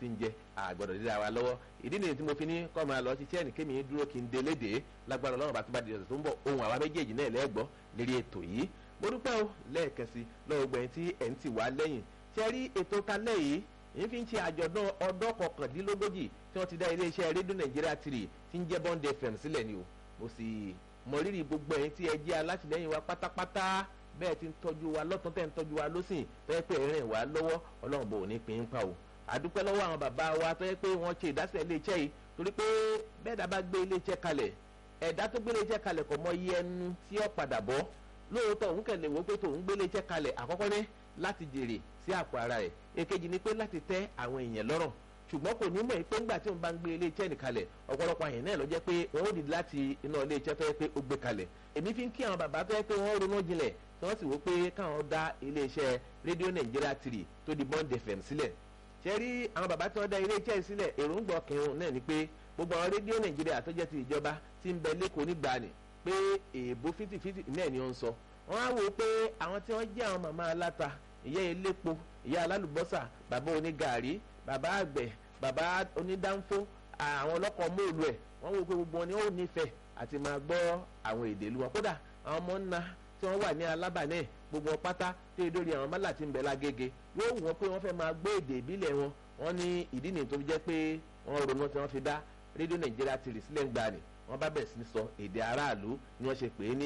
ti ń jẹ àgbọ̀dọ̀ dídá wa lọ́wọ́ ìdí nìyí tí mo fi ní kọ́ máa lọ ṣiṣẹ́ ní kémi dúró kí n dé léde lágbára ọlọ́run bá tó bá di ọ̀sẹ̀ tó ń bọ̀ ohun àwa méjèèjì náà lẹ́gbọ́ lérí ètò yìí mo dúpẹ́ o lẹ́ẹ̀kan sí lọ́wọ́ gbẹ̀yìn tí ẹ̀ ń tì wá lẹ́yìn ṣe rí ètò talẹ́ yìí èyí fi ń ṣe àjọ̀dún ọdún kọkàndínlógójì tí wọ́n ti dá iléeṣẹ́ rédíò nàìjíríà tìrì tí ń jẹ́ bond fm sílẹ̀ ni o mo sì mọ rírì gbogbo ẹ̀yin tí ẹ jẹ́ alátìlẹ́yìn wa pátápátá bẹ́ẹ̀ ti ń tọ́jú wa lọ́tún tẹ́ ń tọ́jú wa lọ́sìn tó yẹ pé ẹ̀rìn wa lọ́wọ́ ọlọ́run bò ní pín in pa o àdúpẹ́ lọ́wọ́ àwọn bàbá wa tó yẹ pé wọ́n ṣe ìdásílẹ̀ iléeṣẹ́ yìí torí pé bẹ́ẹ̀ dá bá gbé iléeṣẹ́ kalẹ̀ ẹ̀dá tó gbé iléeṣẹ́ kalẹ̀ kò mọ iye ẹnu tí ó padà bọ́ lóòótọ́ òun kẹ̀lé wo pé tòun gbé iléeṣẹ́ kalẹ̀ àkọ́kọ́ ní láti jèrè sí àpò ara ẹ̀ èkejì ni pé láti tẹ́ àwọn èèyàn lọ́rùn ṣùgbọ́n kò ní mọ̀ pé ńgbà tí òun bá ń gbé iléeṣẹ́ nìkalẹ̀ ọ̀pọ̀lọpọ̀ àyàn náà ló jẹ́ pé wọ́n ó dìde láti iná iléeṣẹ́ tó yẹ pé ó gbé kalẹ̀ èmi fi ń kí àwọn bàbá tó yẹ pé wọ́n ronú jinlẹ̀ tí wọ́n sì wò pé káwọn dá iléeṣẹ́ rédíò nàìjíríà tìrì tó di bond fm sílẹ̀ ṣe rí àwọn bàbá tí wọ́n dá iléeṣẹ́ yìí sílẹ̀ èròǹgbà ọkàn náà ni pé gbogbo àwọn rédíò nàìjíríà tó jẹ́ ti ìjọba ti ń bẹ lẹ́kọ̀ọ́ nígbàanì pé èèbó fìtìfìtì náà ni ó ń sọ wọ́n á wò pé àwọn tí wọ́n jẹ́ àwọn màmá aláta ìyá elépo ìyá alálùbọ́sà bàbá onígàárí bàbá àgbẹ̀ bàbá onídàńfó àwọn ọlọ́kọ̀ móòlù ẹ̀ wọ́n wò pé gbogbo wọn ni ó nífẹ̀ẹ́ àti máa gbọ́ àwọn èdè ìlú wọn kódà àwọn ọmọ ńnà tí wọ́n wà ní alábàánẹ̀ gbogbo wọn pátá tó yẹ lórí àwọn mọ́là tí ń bẹ lágége yóò wọ́n pé wọ́n fẹ́ máa gbọ́ èdè ìbílẹ̀ wọn wọ́n ní ìdí nìyí tó fi jẹ́ pé wọ́n ronú tí wọ́n fi dá rédíò nàìjíríà ti rì sílẹ̀ ń gbà ní wọ́n bá bẹ̀rẹ̀ sí ní sọ èdè aráàlú ni wọ́n ṣe pè é ní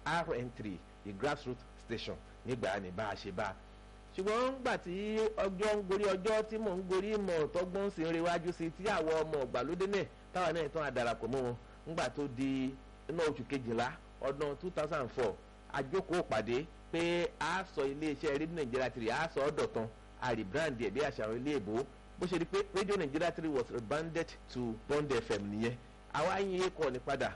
rn3 the grassroots station nígbà ní bá a ṣe bá a ṣùgbọ́n gbà tí ọjọ́ ń gorí ọjọ́ tí mò ń gorí ìmọ̀ tọ́gbọ́n sì ń rewájú sí tí àwọn ọmọ ọ̀gbàlódé náà táwọn náà tán àdàràpọ̀ mọ́ wọn ńgbà tó di inú oṣù kejìlá ọdún two thousand and four àjókòó pàdé pé a sọ iléeṣẹ́ rédíò nàìjíríà tìrì a sọ ọ́ dọ̀tán a rebrand ẹ̀ bí àṣà àwọn ilé ìbò bó ṣe di pé rédíò nàìjíríà tìrì was rebranded to bond fm nìyẹn àwa yín yé kọ́ ni padà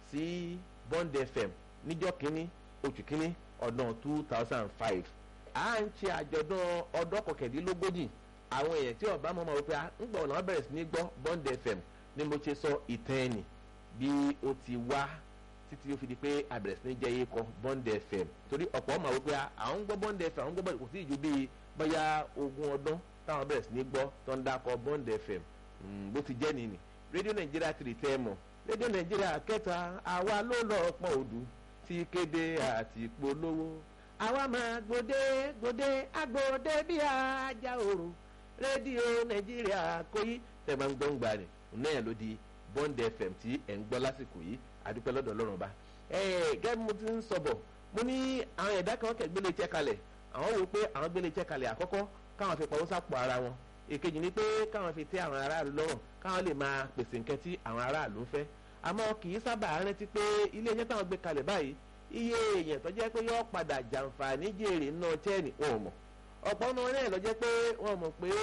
sí bond fm níjọ́ kínní oṣù kínní ọdún two thousand and five à ń ṣe àjọ̀dún ọdún kọkàndínlógójì àwọn èèyàn tí ọba mọ́ máa wọ pé ń gbọ́ ọ̀nà bẹ̀rẹ̀ sí ní gbọ́ bond fm ni mo ṣe sọ ìtàn ẹ̀nì bí ó ti wá títí ó fi di pé àbẹ̀rẹ̀ sí ní jẹ́ yékọ bond fm torí ọ̀pọ̀ ọmọ wípé àwọn ń gbọ́ bond fm àwọn ń gbọ́ bond kò sí ìjú bíi bóyá ogún ọdún táwọn bẹ̀rẹ̀ sí ní gbọ́ tó ń dákọ̀ bond fm bó ti jẹ́ nìyí rédíò nàìjíríà ti rí tẹ́ ẹ mọ̀ rédíò nàìjíríà kẹta àwa ló lọ pọ̀ òdu ti kéde àti polówó àwa máa gbòde gbòde agbòde bí ajá òru rédíò nàìjíríà kóyí tẹ̀ máa ń gbọ́ ń gbà ní náà ló di bond fm tí ẹ̀ ń gbọ́ lásìkò yìí àdúpẹ́ lọ́dọ̀ ọlọ́run bá gẹ́gẹ́ mo ti ń sọ bọ̀ mo ní àwọn ẹ̀dá kan kẹ̀ gbélé iṣẹ́ kalẹ̀ àwọn wò pé àwọn gbélé iṣẹ́ kalẹ̀ àkọ́kọ́ káwọn fi pọ̀wọ́ sápò ara wọn èkejì ni pé káwọn fi tẹ́ àwọn aráàlú lọ́rùn káwọn lè máa pèsè nǹkan tí àwọn aráàlú ń fẹ́ àmọ́ kì í sábà rántí pé ilé iṣẹ́ táwọn gbé kalẹ̀ báyìí iye èèyàn tó jẹ́ pé yọ padà jàǹfààní jèrè náà tẹ́ẹ̀nì wọn ò mọ̀ ọ̀pọ̀ náà náà lọ jẹ́ pé wọ́n mọ̀ pé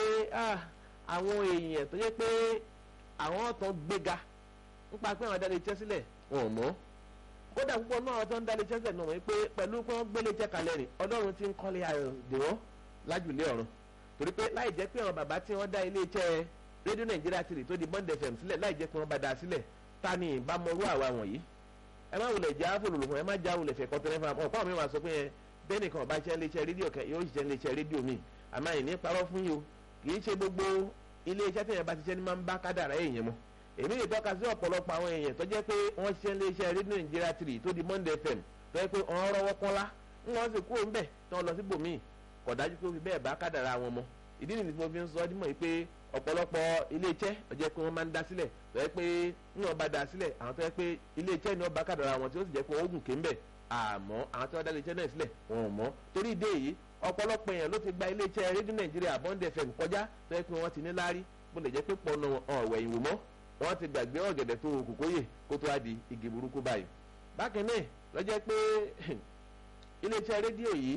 àwọn èèyàn tó jẹ́ pé àwọn ọ̀tọ̀ gbéga nípa pé àwọn adáde iṣẹ́ sílẹ̀ wọn ò mọ̀ kódà púpọ̀ náà tó ń dáde iṣẹ́ sílẹ̀ náà wọ́n pé pẹ̀lú pé wọ́n gbélé iṣẹ́ kalẹ̀ rìn ọlọ́run ti ń kọ́lé ayọ̀ dè wọ́n lájùlé ọ̀run torí pé láì jẹ́ pé àwọn bàbá tí wọ́n dá ilé iṣẹ́ rédíò nàìjíríà tìrì tó di bond fm sílẹ̀ láì jẹ́ pé wọ́n bá da sílẹ̀ ta ni ìbámọ̀rú àwa wọ̀nyí ẹ má wulẹ̀ já fòlòlò fún ẹ má já wulẹ̀ fẹ̀ kọ́tẹ́rẹ́ fún ọ ọ̀pọ̀ mi wà sọ pé yẹn bẹ́ẹ̀ nìkan ọba iṣẹ́ iléeṣẹ́ rédíò kan yóò ṣiṣẹ́ iléeṣẹ́ rédíò mi àmọ́ ìní parọ́ fún yìí o kì í ṣe gbogbo iléeṣẹ́ tẹ̀yẹ̀ bá ṣiṣẹ́ ní máa ń bá kádàrá èèyàn mọ́ èmi lè tọ́ka sí ọ̀pọ̀lọpọ̀ àwọn èèyàn tó jẹ́ pé wọ́n ṣiṣẹ́ iléeṣẹ́ rédíò nàìjíríà three tó di monday fm tó yẹ pé wọ́n rọwọ́ kọ́lá ń wọ́n sì kúrò ńbẹ̀ tí wọ́n lọ sí bòmíì kò dájú pé ó fi bẹ́ẹ̀ bá kádàrá wọn mọ́ ìdí nìyí tí mo fi ń sọ ọ́ dímọ̀ yìí pé ọ̀pọ̀lọpọ̀ iléeṣẹ́ ó jẹ́ pé wọ́n máa ń dá sílẹ̀ tó yẹ pé ní wọ́n bá dá sílẹ̀ àwọn tó yẹ pé iléeṣẹ́ ni wọ́n bá kádàrá wọn tí ó sì jẹ́ pé wọ́n gùn ké ńbẹ̀ àmọ́ àwọn tí wọ́n dá iléeṣẹ́ náà sílẹ̀ wọn ò mọ̀ torí ìdí èyí ọ̀pọ̀lọpọ̀ èèyàn ló ti gba iléeṣẹ́ rédíò nàìjíríà bond fm kọjá tó yẹ pé wọ́n ti ní láárí bó lè jẹ́ pé pọnà ọ̀wẹ̀ ìwò mọ́ wọ́n ti gbàgbé ọ̀gẹ̀dẹ̀ tó kù kóyè kó tó wá di igi burúkú báyìí bákan náà ló jẹ́ pé iléeṣẹ́ rédíò yìí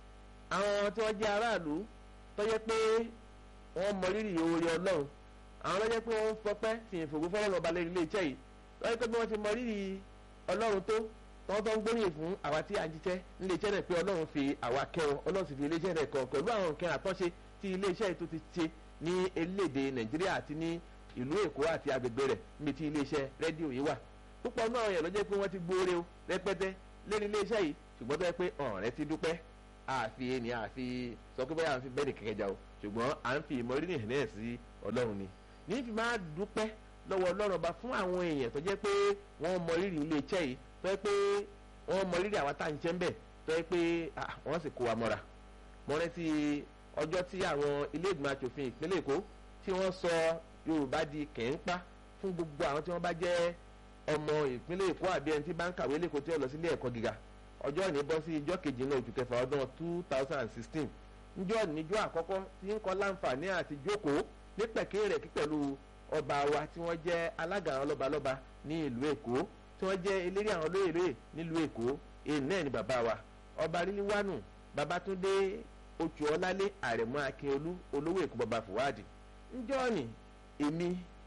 àwọn tí wọ́n jẹ́ aráàlú tó jẹ́ pé wọ́n mọ rírì oore ọlọ́run àwọn ló jẹ́ pé wọ́n fọpẹ́ fi ìfògbó fọlọ́run ọba lórí iléeṣẹ́ yìí tó jẹ́ pé bí wọ́n ti mọ rírì ọlọ́run tó tọ́wọ́ tó ń gbóríyìn fún àwa tí a ń jíṣẹ́ níléeṣẹ́ rẹ̀ pé ọlọ́run fi àwa kẹwọn ọlọ́run sì fi iléeṣẹ́ rẹ̀ kàn pẹ̀lú àwọn nǹkan àtọ́ṣe tí iléeṣẹ́ yìí tó ti ṣe ní elédè nàìjíríà àti ní ìlú èkó àti agbègbè rẹ̀ níbi tí iléeṣẹ́ rédíò yìí wà púpọ̀ náà yẹn ló jẹ́ pé wọ́n ti gbóore o rẹpẹtẹ lẹ́nu iléeṣẹ́ yìí ṣùgbọ́n tó yẹ pé ọ̀rẹ́ ti dúpẹ́ àfi ẹni àfi sọ pé báyà ń fi bẹ́ẹ̀ni kẹ̀kẹ́ jà o ṣùgbọ́n à ń fi ìmọ̀rírì hàn náà sí ọlọ́run ni ní fi máa dúpẹ́ lọ́wọ́ ọlọ́run ọba fún àwọn èèyàn tó jẹ́ pé wọ́n mọ rírì ilé iṣẹ́ yìí tó jẹ́ pé wọ́n mọ rírì àwa tá à ń jẹ́ ń bẹ̀ tó jẹ́ pé wọ́n sì kó wa mọ́ra mo rántí ọjọ́ tí àwọn ilé ìgbìmọ̀ asòfin ìpínlẹ̀ èkó tí wọ́n sọ yorùbá di kẹ́ńpá fún gbogbo àwọn tí wọ́n bá jẹ́ ọmọ ìpínlẹ̀ èkó àbí ẹni tí bá ń kàwé lẹ́kọ̀ọ́ tí ó lọ sílé ẹ̀kọ́ gíga ọjọ́ ìní bọ́ sí ijọ́ kejì náà oṣù kẹfà ọdún two thousand and sixteen njọ́ níjọ́ àkọ́kọ́ tí ń kọ́ láǹfààní àti jókòó ní pẹ̀kẹ́ rẹ̀ kí pẹ̀lú ọba wa tí wọ́n jẹ́ alága àwọn lọ́balọ́ba ní ìlú èkó tí wọ́n jẹ́ eléré àwọn olóyèrè nílùú èkó èyí náà ni bàbá wa ọba ríliwánu babatunde oṣù ọlálé àrẹ̀mọ akínolú olówó èkó bàbá fúwádìí njọ́ ni èmi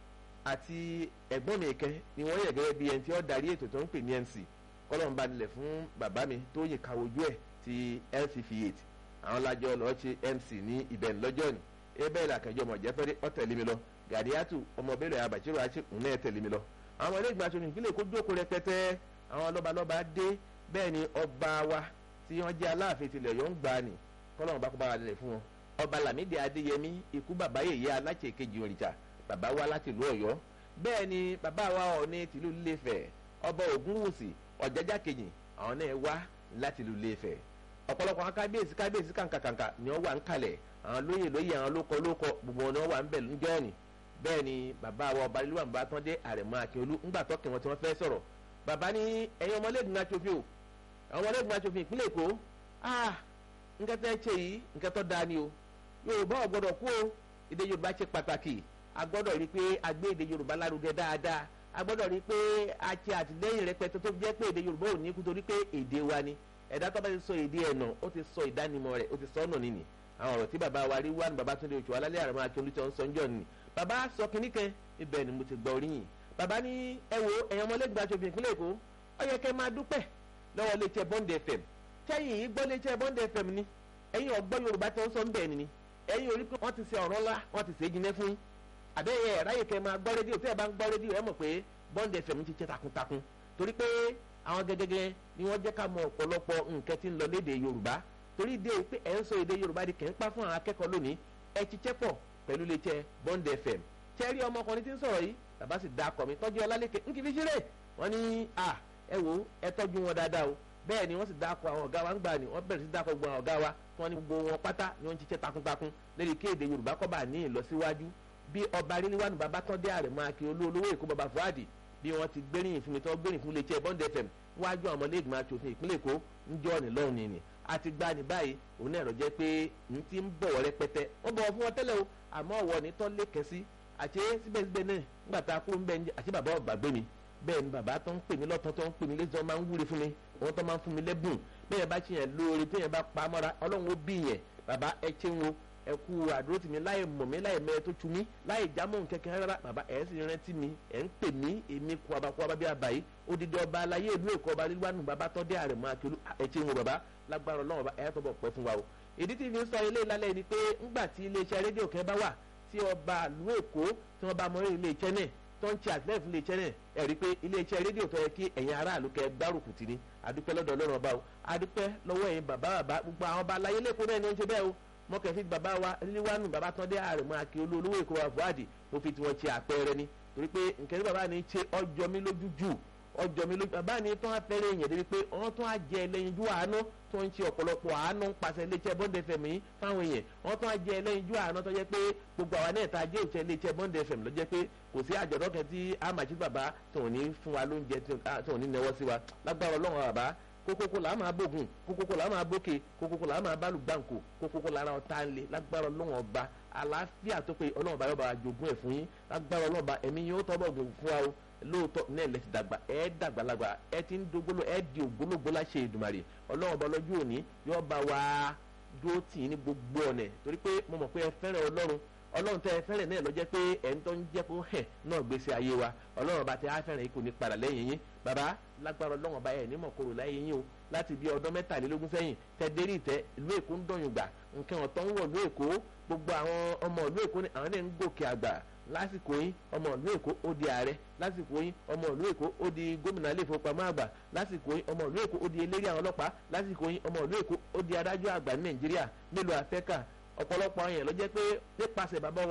àti ẹ̀gbọ́n mi kẹ́ ni wọ́n yẹ̀ gẹ́gẹ́ bí ẹni tí ó darí ètò tó ń pè ní mc kọ́lọ́n bá nílẹ̀ fún bàbá mi tó yìn kàwójú ẹ̀ ti lcf8 àwọn lájọ lọ́ọ́ ṣe mc ní ibẹ̀ lọ́jọ́ ni ebe la kẹjọ mọ̀ jẹ́fẹ́rẹ́ ọ tẹ̀lé mi lọ gàdíyàtù ọmọ bẹ́ẹ̀rẹ̀ abàṣírò àti òun náà tẹ̀lé mi lọ. àwọn ilé ìgbà aṣòfin ìpínlẹ̀ Èkó jókòó rẹpẹtẹ àwọn lọ́balọ́ba dé bẹ́ẹ̀ ni ọba wa tí wọ́n jẹ́ aláàfin tilẹ̀ yọ̀ ń gbà ní kọ́lọ́run bá kó bá wa lẹ̀ fún wọn. ọba Lámídì Adéyẹmí ikú bàbá yèyé aláṣẹ kejì òrìṣà bàbá wa láti ìlú Ọ̀yọ́ bẹ́ẹ̀ ni bàbá wa Ọọ̀ni tìlú Ilé-Ifẹ̀ ọba Ògúnwùsì Ọ̀jájá kejì àwọn náà wá láti ìlú Ilé-Ifẹ̀ ọ̀pọ̀lọpọ̀ àwọn kábíyèsí kábíyèsí kàǹkàkàǹkà ni wọ́n wà ń kalẹ̀ àwọn lóyè lóyè àwọn lókọ lókọ gbogbo wọn ni wọ́n wà ń bẹ̀ níjọ́ ni bẹ́ẹ̀ ni bàbá wa ọba lílùwà bá tán dé àrẹ̀mọ akínolú ńgbà tọ́kì wọn tí wọ́n fẹ́ sọ̀rọ̀ bàbá ní ẹ̀yin ọmọlẹ́gbìmọ̀ aṣòfin o àwọn ọmọlẹ́gbìmọ̀ aṣòfin ìpínlẹ̀ èkó ah nǹkan tẹ́ ṣe yìí nǹkan tó dáa ni o yorùbá ò gbọ́dọ̀ kú o èdè yorùbá ṣe pàtàkì a gbọ́dọ̀ rí i pé a gbé èdè yorùbá lárugẹ dáadáa a gbọ́dọ̀ rí i pé a ṣe àtìlẹ́yìn rẹpẹtẹ tó jẹ́ pé èdè yorùbá ò ní kú torí pé èdè wa ni ẹ̀dá tó bá ti sọ èdè ẹ̀ nà ó ti sọ ìdánimọ̀ rẹ̀ ó ti sọ ọ̀nà nìyí àwọn ọ̀rọ̀ tí bàbá wa rí wá ní bàbá Túndé Òjó alálẹ́ àrùn akíolú tí wọ́n ń sọ ńjọ́ ni bàbá sọ kínní kan ibẹ̀ ni mo ti gbọ́ oríyìn bàbá ní ẹ wo ẹ̀yàn ọmọlẹ́gbẹ̀ẹ́ aṣòfin ìpínlẹ̀ Èkó ó yẹ kẹ́ máa dúpẹ́ lọ́wọ́ iléeṣẹ́ Bond FM sẹ́yìn yìí gbọ́ iléeṣẹ́ Bond FM ni ẹ̀yin ọgbọ́n Yorùbá tí wọ́n sọ ń bẹ̀ ni ẹ̀yin orí pé wọ́n ti ṣe ọ̀rọ̀ ńlá wọ́n ti ṣe é jinlẹ̀ fún yín àbẹ́yẹ ráyè kẹ́ máa gbọ́ rédíò tẹ́ ẹ bá ń gbọ́ rédíò ẹ mọ̀ pé Bond FM ti ṣe takuntakun torí pé àwọn gẹ́gẹ́gẹ́ ni wọ́n jẹ́ ká mọ ọ̀pọ̀lọpọ̀ nǹkan tí ń lọ léde Yorùbá torí dé pé ẹ̀ ń sọ èdè Yorùbá di kẹ́ ń pa fún àwọn akẹ́kọ̀ọ́ lónìí ẹ ti chẹ́ pọ̀ pẹ̀lú iléeṣẹ́ Bond FM tẹ́rí ọmọkùnrin tí ń sọ̀rọ̀ yìí bàbá sì da akọ mi tọ́jú ọlálẹ́kẹ̀ ń kì í fi ṣeré wọ́n ní à ẹ wo ẹ tọ́jú wọn dáadáa o bẹ́ẹ̀ ni wọ́n sì da akọ àwọn ọ̀gá wa ń gbà ní wọ́n bẹ̀rẹ̀ sí da akọ gbogbo àwọn ọ̀gá wa tí wọ́n ní gbogbo wọn pátá ni wọ́n ń ṣiṣẹ́ takuntakun lórí kí èdè Yorùbá kó bá ní ìlọsíwájú bí ọba ríliwánu bàbá tán dé àrẹ̀mọ akin olówó èkó bàbá Fuadi bí wọ́n ti gbéríyìn fún mi tí wọ́n gbéríyìn fún iléeṣẹ́ Bond FM wájú àwọn ọmọlẹ́gbẹ̀mọ aṣòfin ìpínlẹ̀ Èkó ń jọ́ ní lọ́hùn nìyí àti gba ní báyìí òun náà rọ̀ jẹ́ pé n ti ń bọ̀wọ̀ rẹpẹtẹ wọ́n bọ̀wọ̀ fún wọn tẹ́lẹ̀ o àmọ́ ọ̀wọ́ ní tọ́ lé kẹ́sí àti síbẹ̀síbẹ̀ náà nígbà tá a kúrò ń bẹ̀ àti bàbá ọ̀gbàgbé mi bẹ́ẹ̀ ni bàbá tó ń pè mí lọ́tọ́ tó ń pè mí lẹ́sọ̀ máa ń wúre fún mi wọ́n tó máa ń fún mi lẹ́bùn bẹ́ẹ̀ bá ṣiyàn lóore téèyàn bá pa á mọ́ra ọlọ́run ó bí yẹn bàbá ẹ ṣe ń wo ẹ kú àdúró tì mí láì mọ̀ mí láì mẹ́ẹ̀ tó tu mí láì jámọ́ nkẹ́kẹ́ rárá bàbá ẹ̀ sì rántí mi ẹ̀ ń pè mí èmi kú abakú abábí àbáyé odidi ọba aláyé ìlú èkó ọba lílùwánu bàbá tó dé àrẹ̀mọ akérò ẹ̀ ṣe ń wo bàbá lágbára ọlọ́run ọba ẹ̀ tó bọ̀ pẹ́ fún wa o ìdí tí fi ń sọ ilé ìlàlẹ́ ni pé ńgbà tí iléeṣẹ́ rédíò kẹ́ bá wà tí ọba ìlú èkó tí wọ́n bá mọ iléeṣẹ́ náà tó ń ṣe àtìlẹ́yìn fún iléeṣẹ́ náà ẹ̀ rí i pé iléeṣẹ́ rédíò tó yẹ kí ẹ̀yin aráàlú kẹ́ gbárùkù tì ní adúpẹ́ lọ́dọ̀ ọlọ́run ọba o adúpẹ́ lọ́wọ́ ẹ̀yin bàbá bàbá gbogbo àwọn ọba aláyé lẹ́kọ̀ọ́ náà ni ó ń ṣe bẹ́ẹ̀ o mọ́kẹ́ fi bàbá wa ríwánù bàbá tán dé àrẹ̀mọ akí olówó èkó wa Fuadi mo fi tiwọn ṣe àpẹẹrẹ ni torí pé nkẹ́ ní bàbá ni ṣe ọjọ́ mi lójú jù ọjọ́ mi lójú bàbá ni tó ń fẹ́rẹ̀ èèyàn débi pé wọ́n tó ń jẹ ẹlẹ́yinjú àánú tó ń ṣe ọ̀pọ̀lọpọ̀ àánú ń pàṣẹ iléeṣẹ́ Bond FM yìí fáwọn èèyàn wọ́n tó ń jẹ ẹlẹ́yinjú àánú tó jẹ́ pé gbogbo àwa náà ta jẹ́ òṣìṣẹ́ iléeṣẹ́ Bond FM ló jẹ́ pé kò sí àjọ̀dọ́ kan tí àmàṣí bàbá tó ní fún wa lóúnjẹ tó ní nẹwọ́ sí wa lágbára ọlọ́run bàbá kókókó là á máa bógun kókókó là á máa bókè kókókó là á máa bálù gbàǹkó kókókó là á ta ń lé lágbára ọlọ́run ọba àlàáfíà tó pé ọlọ́run ọba yọba jogún ẹ̀ fún yín lágbára ọlọ́run ọba ẹ̀mí yín ó tọ́ bọ̀ gùn fún wa o lóòótọ́ náà lẹ ti dàgbà ẹ dàgbàlagbà ẹ ti ń dógbóló ẹ di ògbólógbó láṣẹ Èdùmàrè ọlọ́run ọba lọ́jọ́ òní yóò bá wa dúró tì í ní gbogbo ọ̀nà torí pé mo mọ̀ pé ẹ fẹ́ràn ọlọ́run ọlọ́run tẹ́ ẹ fẹ́ràn náà ló jẹ́ pé ẹ̀ ń tó ń jẹ́ kó hẹ̀ náà gbèsè ayé wa ọlọ́run ọba tẹ́ ẹ fẹ́ràn yìí kò ní padà lẹ́yìn yín bàbá lágbára ọlọ́run ọba ẹ̀ ní mọ̀kòrò láyé yín o láti bí ọdún mẹ́tàlélógún sẹ́yìn tẹ́ dérí ìtẹ́ ìlú èkó ń dọ̀yùn gbà nǹkan ọ̀tọ̀ ń wọ̀ ìlú èkó gbogbo àwọn ọmọ ìlú èkó àwọn náà ń gòkè àgbà lásìkò yín ọmọ ìlú èkó ó di ààrẹ lásìkò yín ọmọ ìlú èkó ó di gómìnà ilé ìfowópamọ́ àgbà lásìkò yín ọmọ ìlú èkó ó di eléré àwọn ọlọ́pàá lásìkò yín ọmọ ìlú èkó ó di adájọ́ àgbà ní nàìjíríà mélòó àfẹ́kà ọ̀pọ̀lọpọ̀ àwọn èèyàn ló jẹ́ pé nípasẹ̀ bàbá wa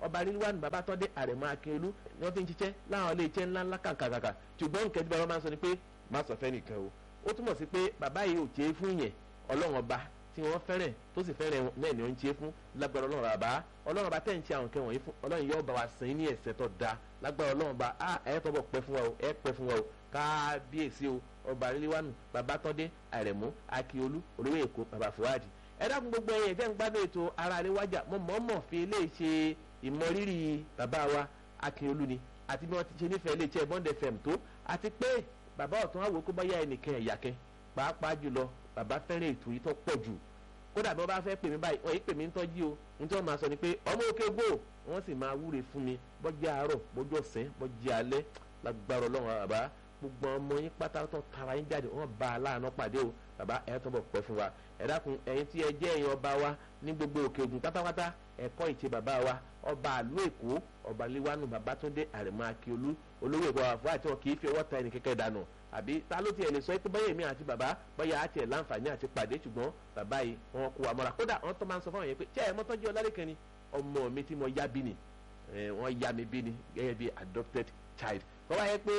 ọba rilwan babatọ́dé àrẹ̀mọ akínolú ni wọ́n ti ń ṣiṣẹ́ láwọn ilé iṣẹ́ ńláńlá kàǹkàǹkà ṣùgbọ́n nǹkan tí bàbá máa ń sọ ni pé má sọ fẹ́ nìkan o ó túmọ̀ sí pé bàbá yìí ò ṣe é fún yẹn ọlọ́run ọba tí wọ́n fẹ́rẹ̀ tó sì fẹ́rẹ̀ náà ni ó ń ṣe é fún lágbára ọlọ́run bàbá ọlọ́run ọba tẹ̀ ń ṣe àwọn nǹkan wọ̀nyí fún ọlọ́run yóò bá wa sìn ní ẹ̀sẹ̀ tó da lágbára ọlọ́run ọba a ẹ̀ tọ́ bọ̀ pẹ́ fún wa o ẹ̀ pẹ́ fún wa o kábíyèsí o ọba ríliwánu babatọ́dé àrẹ̀mú akíolú olówó èkó bàbá fúwádìí ẹ dákun gbogbo ẹyẹ tẹ́ ń gbádùn ètò ara rẹ wájà mo mọ̀ọ́mọ̀ fi ilé ṣe ìmọrírì bàbá wa akíolú ni àti bí wọ́n ti ṣe nífẹ̀ẹ́ ilé iṣẹ́ bond fm tó àti pé bàbá ọ̀tún àwò kó bá yá ẹnìkan ẹ̀yà kẹ pàápàá jùlọ bàbá fẹ́ràn ètò yìí tó pọ̀ jù kódà bí wọ́n bá fẹ́ pè mí báyìí wọ́n yìí pè mí ń tọ́jú o ní tí wọ́n máa sọ ni pé ọmọ òkè gbò wọ́n sì máa wúre fún mi bọ́jú àárọ̀ bọ́jú ọ̀sán bọ́jú alẹ́ lágbára ọlọ́run bàbá gbogbo ọmọ yín pátá tó tara yín jáde wọ́n bá a láàánú pàdé o bàbá ẹ̀ tó bọ̀ pẹ́ fún wa ẹ dákun ẹ̀yin tí ẹ jẹ́ ẹ̀yin ọba wa ní gbogbo òkè ògùn pátápátá ẹ̀kọ́ ìṣe bàbá wa ọba àlú èkó ọba liwanu babatunde àrẹ̀mọ akíolú olówó ìbọn àfọ àti wọn kì í fi ọwọ́ ta ẹnì kẹ́kẹ́ dànù àbí ta ló tiẹ̀ lè sọ pé báyìí mi àti bàbá báyà á tiẹ̀ láǹfààní àti pàdé ṣùgbọ́n bàbá yìí wọn kó wa mọ́ra kódà wọn tó máa ń sọ fún àwọn yẹn pé ṣé ẹ mọ́tọ́jú ọlárìkan ni ọmọ mi tí mo yá bí ni wọ́n yá mi bí ni gẹ́gẹ́ bí adopted child kọ́ wáyé pé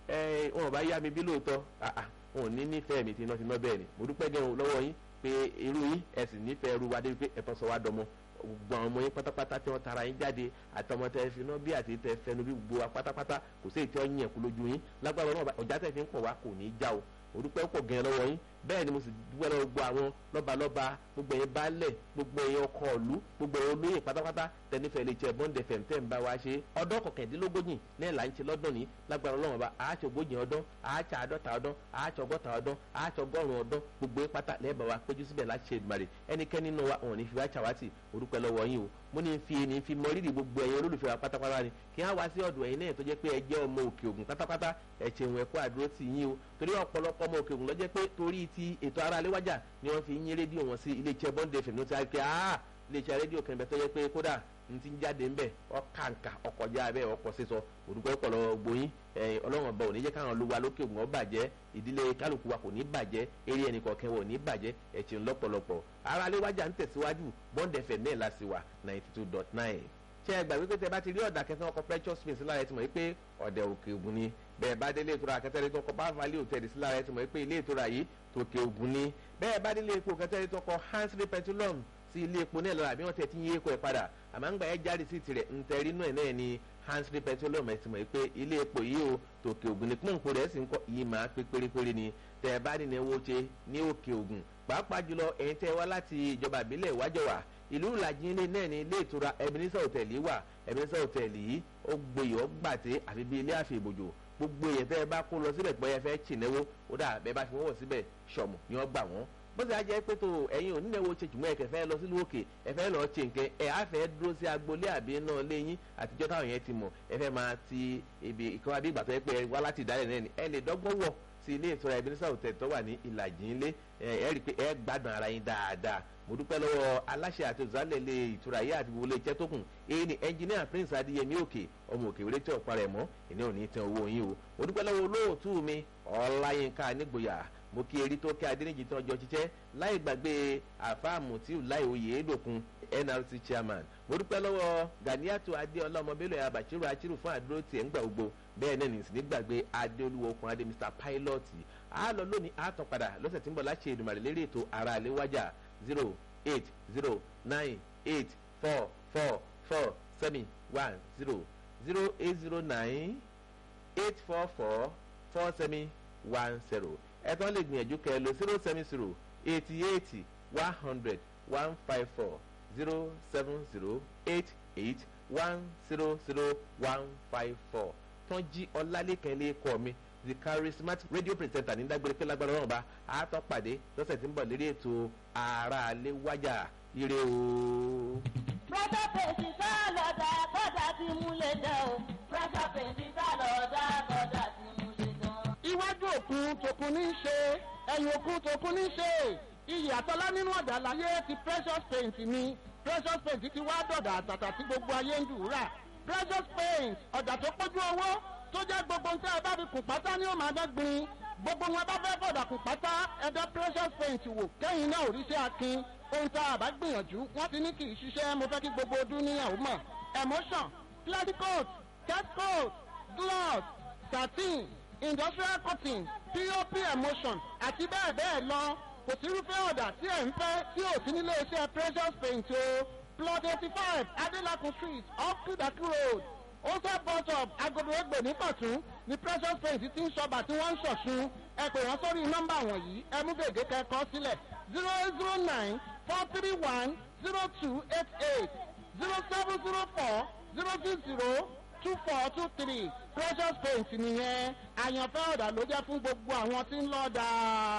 wọn ò bá yá mi bí lóòótọ́ wọn ò ní nífẹ̀ẹ́ mi tí iná ti ná bẹ́ẹ̀ ni mo dúpẹ́ gẹ́gẹ́ lọ́wọ́ yín pé irú yín ẹ sì nífẹ̀ẹ́ ru wa débi pé ẹ tọ́ sọ wá dọmọ gbogbo àwọn ọmọ yín pátápátá tí wọ́n tara yín jáde àtọmọ tẹ fi náà bí àti tẹ fẹnu bí gbogbo wa pátápátá kò sí èyí tí wọ́n yàn kú lójú yín lágbára náà ọjà tẹ̀ fi ń pọ̀ wá kò ní í já o orúkọ pọ̀ gẹ̀ẹ́ lọ́wọ́ yín bẹ́ẹ̀ ni mo sì dúpẹ́ lọ́wọ́ gbogbo àwọn lọ́balọ́ba gbogbo ẹ̀yin baálẹ̀ gbogbo ẹ̀yin ọkọ̀ ìlú gbogbo ẹ̀yin olóyè pátápátá tẹnifẹ̀ lè jẹ́ bond fm tẹ́ ń bá wa ṣe ọdún kọkàndínlógójì náà là ń ṣe lọ́dún ní lágbára ọlọ́run ọba àáṣọ ogójì ọdún àáṣọ àádọ́ta ọdún àáṣọ ọgọ́ta ọdún àáṣọ ọgọ́rùn ọdún gbogbo pátá lẹ́ẹ̀bà wa péjú síbẹ̀ láti ṣe ìdùmarè ẹnikẹ́ni nínú wa òun ní fi wá ṣàwátì orúkọ lọ́wọ́ yín o mo ní fi ní fi mọ rírì gbogbo ẹ̀yin olólùfẹ́ wa pátápátá ni kí á wá sí ọ̀dọ̀ ẹ̀yin náà tó jẹ́ pé ẹ jẹ́ ọmọ òkè ògùn pátápátá ẹ ṣeun ẹ̀kọ́ àdúró tì yín o torí ọ̀pọ̀lọpọ̀ ọmọ òkè ògùn ló jẹ́ pé torí ti ètò ara léwájà ni wọ́n fi yín rédíò wọn sí ilé iṣẹ́ bond fm ló ti á pé ah ilé iṣẹ́ rédíò kan ibẹ̀ tó jẹ́ pé kódà n ti jáde ńbẹ ọkàǹkà ọkọjá bẹ́ẹ̀ ọkọ sísọ òdùpẹ́ pọ̀ lọ́wọ́ gboyin ọlọ́run ọba ò ní jẹ́ káwọn olúwa lókè ògùn ọ bàjẹ́ ìdílé kálukú wa kò ní bàjẹ́ eré ẹnì kọ̀ọ̀kan wọ̀ ní bàjẹ́ ẹ̀sìn lọ́pọ̀lọpọ̀ ara léwájà ń tẹ̀síwájú bond fm náà láti wà ninety two dot nine ṣé ẹ gbàgbé pé tẹ bá ti rí ọ̀dà kẹsàn-án ọkọ̀ precious space lára ẹ ti mọ̀ pé ọ̀dẹ̀ òkè ògùn ni bẹ́ẹ̀ bá délé ìtura kẹtẹ́rẹ́ tó kọ bá value hotel sí lára ẹ ti mọ̀ pé ilé ìtura yìí tòkè ògùn ni bẹ́ẹ̀ bá délé epo kẹtẹ́rẹ́ tó kọ hansry petroleum sí ilé epo náà lọ́la bí wọ́n ti ti yí epo ẹ̀ padà àmọ́ ń gbà ẹ́ jáde sí tirẹ̀ ntẹ̀rí náà náà ni hansry petroleum ẹ̀ ti mọ̀ pé ilé epo yìí o tòkè ògùn ni pọ́ǹpù rẹ̀ sì ń kọ́ yìí máa pé pérépéré ni tẹ̀ bá ní ẹwọ́ ṣe ní òkè ògùn pàápàá jùlọ ẹ̀yin tẹ́ wá láti ìjọba ìbílẹ̀ ìwájọwà ìlú ìlàjì ilé náà ní ilé ìtura Ebenezer Hotel wà Ebenezer Hotel yìí ó gboyè ó gbàtẹ́ àfi bí ilé àfi ìbòjò gbogbo èèyàn tẹ́ ẹ bá kó lọ síbẹ̀ pé ẹ fẹ́ tìǹẹ́wó ó dà bẹ́ẹ̀ bá fi wọ́n wọ̀ síbẹ̀ ṣọ̀mù ni wọ́n gbà wọ́n bó ṣe á jẹ́ pé tó ẹ̀yin onínáwó ṣe jùmọ̀ ẹ̀kẹ́ fẹ́ lọ sílùú òkè ẹ fẹ́ lọ́ọ́ ṣe nǹkan ẹ̀ á fẹ́ dúró sí agboolé àbí náà léyìn àtijọ́ táwọn yẹn ti mọ̀ ẹ fẹ́ máa ti ibi ìkọ́ abí ìgbà tó yẹ pé ẹ wá láti ìdálẹ̀ náà ni ẹ lè dọ́gbọ́n wọ̀ sí ilé ìtura Ebenezer Hotel tó wà ní ìlàjì ńlé ẹ rí i pé ẹ gbádùn ara yín dáadáa mo dúpẹ́ lọ́wọ́ aláṣẹ àti òṣìṣẹ́ ilé ìtura yìí àti gbogbo ilé iṣẹ́ tó kùn èyí ni ẹnjìníà Prince Adéyẹmí òkè ọmọ òkè wéré tí ọ̀pá rẹ̀ mọ́ ìní ò ní tẹ owó yín o mo dúpẹ́ lọ́wọ́ olóòtú mi Ọláyínká nígboyà mo kí erí tó kí adéníjì tó ọjọ́ jíjẹ́ láì gbàgbé àfáàmù tí ò láì oyè édòkun NRC chairman mo dúpẹ́ lọ́wọ́ Ganiatu adéọlá ọmọbélò ẹ̀ àbàṣírò àṣírò fún àdúró tiẹ̀ ń gbà gbogbo bẹ́ẹ̀ náà nìsín nígbàgbé adéolúwo okun adé Mr Pilot a lọ lónìí a tàn padà lọ́sẹ̀ tí ń bọ̀ láti Èdùmàrè lérí ètò ara àléwájà zero eight zero nine eight four four four seven one zero zero eight zero nine eight four four four seven one zero ẹ tán lè gbìyànjú kẹ́ ẹ lò zero seven zero eighty eight one hundred one five four zero seven zero eight eight one zero zero one five four tán jí ọlálẹ́kẹ́ lé kọ́ mi the charismatic radio presenter ní dágbére pé lágbára ọ̀rọ̀ bá a tọ́ pàdé lọ́sẹ̀ tí ń bọ̀ lérí ètò ara alẹ́ wájà ire o. Pressure pèsè sálọ̀dà kọ́dà tí múlẹ̀ dán o. Pressure pèsè sálọ̀dà kọ́dà tí múlẹ̀ dán. iwájú òkun tòkun ní í ṣe ẹ̀yìn òkun tòkun ní í ṣe iyì àtọ́lá nínú ọ̀dà láyé ti precious paint ni precious paint ti wá dọ̀dà àtàtà tí gbogbo ayé ń dùúrà precious paint ọ̀dà tó pójú owó tó jẹ́ gbogbo nǹkan ẹ bá fi kùn pátá ní òmà dẹ́gbin gbogbo wọn bá fẹ́ fọ̀dà kùn pátá ẹ̀dá precious paint wò kẹ́yìn náà ò rí sí akin ohun tá a bá gbìyànjú wọ́n ti ní kì í ṣiṣẹ́ mo fẹ́ kí gbogbo ọdún níyàwó mọ̀ emotion clericoat catcoat gloss satin industrial cotton pop emotion àti bẹ́ẹ̀ bẹ́ẹ̀ lọ kò sí irúfẹ́ ọ̀dà tí ẹ̀ ń fẹ́ tí ò sí nílé iṣẹ́ precious paint o plot eighty five adelakun street off kudaki road ose bus stop agodo egbe ní pàtún ní precious paint ti ń ṣọba tí wọ́n ń ṣọ̀ṣun ẹ pè wọ́n sórí nọ́mbà wọ̀nyí ẹ mú gègé kẹ́kọ̀ọ́ sílẹ̀ zero eight zero nine four three one zero two eight eight zero seven zero four zero six zero two four two three precious paint nìyẹn àyànfẹ́ ọ̀dà ló jẹ́ fún gbogbo àwọn tí ń lọ́ọ́ dáa.